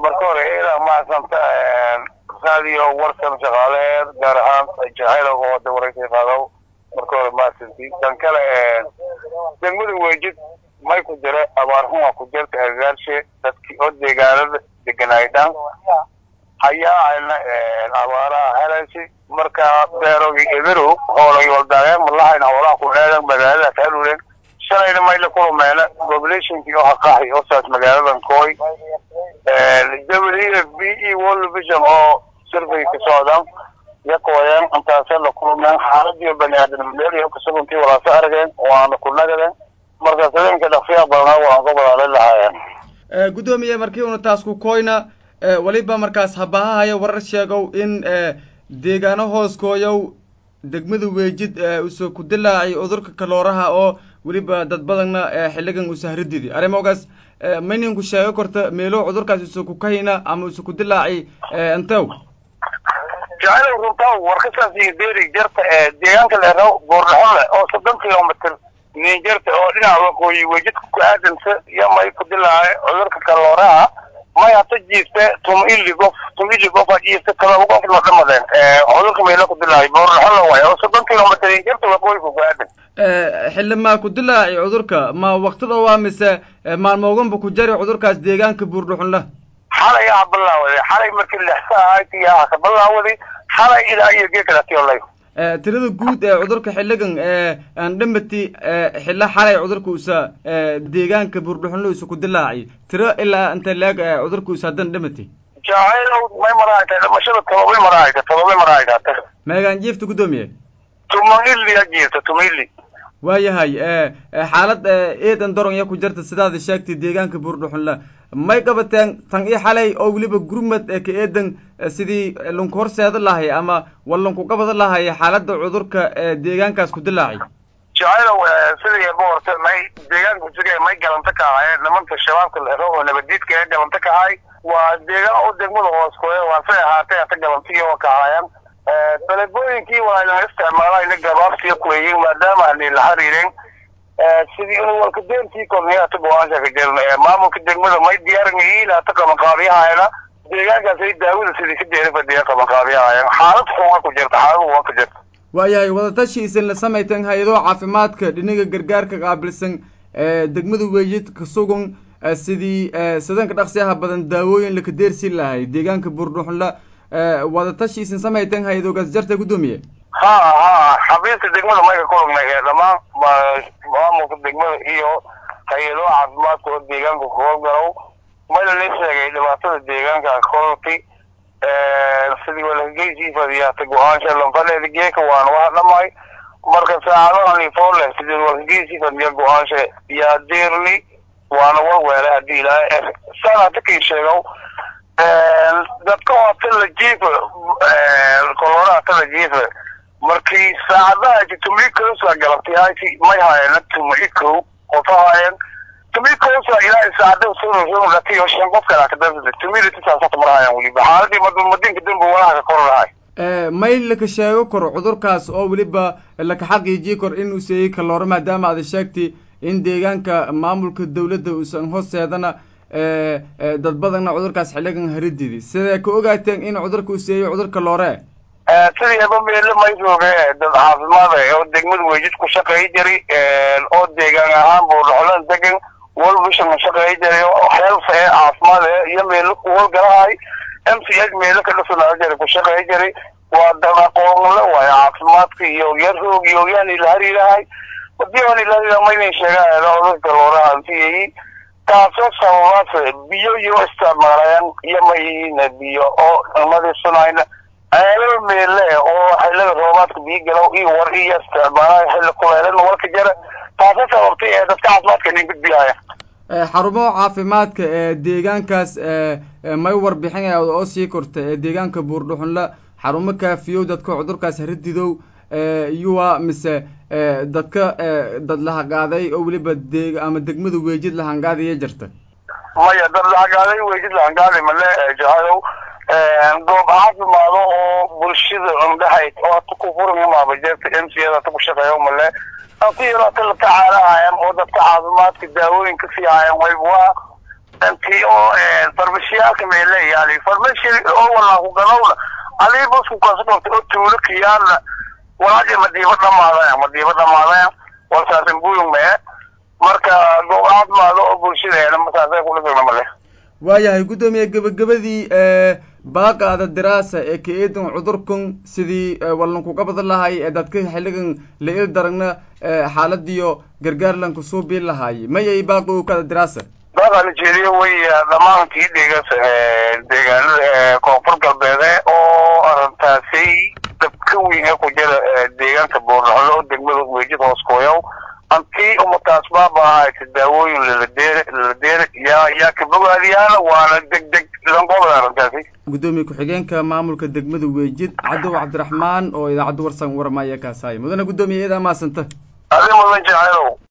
marka hore ilaa mahadsanta radio warsan shaqaaleed gaar ahaan jahayl oo wada waraysi qaado marka hore mahadsanti tan kale degmada weejid may ku jira abaarhuma ku jirta agaarshe dadkii oo deegaanada deganaay dhan ayaa ayna abaaraha helaysi marka beerogii eberow hoolay waldaageen malahayna hoolaha ku dheedan magaaladaas halulen shalayna mayla kulumeena populationkii oo haqahay oo saas magaaladan kooy w f b e world vision oo survey ka socdan yakooyeen intaasee la kulumeen xaaladii bani aadamnimada kusuguntii walaasa arageen waana ku nagadeen marka sadeenka dhaqsiyaa badanaa waan ka wadaala lahaayeen guddoomiye markii una taas ku koyna weliba markaas habahahaya warar sheegow in deegaano hooskooyow degmada weejid usa ku dilaacay cudurka kalooraha oo weliba dad badanna xilligan usa harididi arrimogaas mayninku sheego korta meelo cudurkaas usa ku kahina ama usa ku dilaacay intew jacayl runtaa warkasaas iyo beeri jarta ee deegaanka leeraw boordhaxole oo soddon kilomitr nin jarta oo dhinaca waqooyi weejidka ku aadansa iyo may ku dilaacay cudurka kalooraha may hata jiifte tum ili gof tum ili gof a jiifte todoba qof loo dhamadeen cudurka meelo ku dilaacay boordhaxole waay oo soddon kilomitr nin jarta waqooyiga ku aadan xilli maa ku dilaacay cudurka ma waktida waa mise maalmooganba ku jari cudurkaas deegaanka buurdhuxunla xalay aa bilaawaday xalay markii lexsa ahayd yaa ka bilaawaday xalay ilaa iyo geekalaatiolay tirada guud ee cudurka xilligan aan dhamati xilla xalay cudurka usa deegaanka buurdhuxunla usa ku dilaacay tiro ilaa inta leeg cudurka usa haddan dhamati jacaylow may maraayta dhimashada todobay maraayta todobay maraayta meegaan jiifta guddoomiye tumili a jiifta tumili waayahay xaalad eedan doron ya ku jirta sidaada sheegtay deegaanka buurdhuxunla may qabateen tan io xalay oo weliba gurmad ka eedan sidii lanku horseeda lahay ama war lanku qabada lahay xaaladda cudurka deegaankaas ku dilaacay jacaylow sidii boorta may deegaanka siga may galanta ka ahaayeen nimanka shabaabka lero oo nabadiidka ee galanta ka ahay waa deegaan oo degmada hoos kuwe waa say ahaatay hata galantiyi oo ka ahaayeen talebooyinkii waayna isticmaalayna gabaabsiya kuleeyiin maadaama aanay la xiriirin sidii inuu walka deentii kornay hata go-aansha ka jirna maamulka degmada may diyaarinyihiin hata qabanqaabiyahayna deegaankaas ay daawada sidii ka jeeda fadhiya qabanqaabiyahayeen xaalad xuma ku jirta xaalad waa ku jirta waayahay wadatashi isin la samaytan hay-ado caafimaadka dhinaga gargaarka qaabilsan degmada weejid ka sugan sidii sadanka dhaqsiyaha badan daawooyin laka deersin lahay deegaanka buurdhuxunla wadatashi isin samaytan hay-adoogaas jarta guddoomiye ha ha xabiiska degmada mayka kulagnay ee dhammaan maamulka degmada iyo hay-ado caafimaadka oo deegaanka kuhowlgalow mayla la sheegay dhibaatada deegaanka kolti sidii walakageysi fadiyata go-aansha lanfaleeda geeka waana waxa dhamay marka saacadahan ifoole sidii walkageysi fadiya go-aansha yaa deerni waana warweele hadii ilaahay saan hata kii sheegow dadka hota la jiifa kolora hata la jiifa markii saacadaha tumikosa galabtay hayti may haayeen tumiko qofa haayeen tumikosa ilaa saacada sunlatiyo shan qof kale kadabsada tumidatisaasata marahayaan weliba xaaladii madinka dambe walaha ka koranahay may laka sheego kor cudurkaas oo weliba laka xaqiijiyi kor inuu seeyey kalooro maadaama aada sheegtay in deegaanka maamulka dawladda uusan hooseedana dad badanna cudurkaas xilligan harididi sidee ka ogaateen in cudurka uu seeyo cudurka loore sidii eba meele maysooge dad caafimaada oo degmada weejid ku shaqeey jiray oo deegaan ahaan buurdhaxolan degan wolvishan ku shaqeey jiray oo health ee caafimaad ee iyo meelo ku howlgalahay m c h meelo ka dhasanaa jiray ku shaqeey jiray waa dad aqoonle waayo caafimaadka iyo ogyaan roog iyo ogyaan ila hariirahay hadii aan ila hariira maynan sheegaan cudurka looraha antiyayi taasoo sababaas biyo iyo isticmaalayaan iyo mayihiina biyo oo nadiifsanayna ceelal meelle oo xillada roobaadka biyo galow iyo war iyo isticmaalayo xilli kuleelana warka jara taasa sababtay ee dadka caafimaadka nin gudbiyaya xarumo caafimaadka ee deegaankaas may warbixin oo sii korta ee deegaanka buurdhuxunla xarumo kaafiyow dadka cudurkaas harididow yuwa mise dadka dad lahaqaaday oo weliba dee ama degmada weejid lahangaadaya jirta maya dad lahaqaaday weejid lahangaaday male jahadow goob caafimaado oo bulshada indhahayd oo hata ku furan maabajeerta m c hata ku shaqeeyo male hati hata la tacaalahayan oo dadka caafimaadka daawooyin ka sii hayan wayb waa intii oo farmashiyaalka meele yaali farmashi oo walaa ku gadowna adii busku kasu dhortay oo tuulo kiyaana walaaji madiiba dhamaadaya madiiba dhamaadaya walsaasin buyung mee marka go-aad maado oo bulshadeena masaasay kula sugna male waayahay guddoomiye gebagabadii baaqaada diraasa ee ka eedan cudurkan sidii wallankuga badan lahay ee dadka xilligan la il daragna xaaladiyo gargaarlanku soo biin lahaay mayay baaqi u kada diraasa baaqa nigeria way dhamaankii dhigas deegaanada koonfur galbeede oo arrintaasi dabka weyn ee ku jira deegaanka boornaxlo oo degmada weejid hoos kooyow antii umataas baaba ahayta daawooyin laladeere laladeere yaa yaa ka bogaadiyaana waana deg deg lanqobada arrintaasi guddoomiye ku-xigeenka maamulka degmada weejid cadow cabdiraxmaan oo idaacadda warsan warmaya kaasaaya mudane guddoomiye eedaa maasanta adi mudan jecelow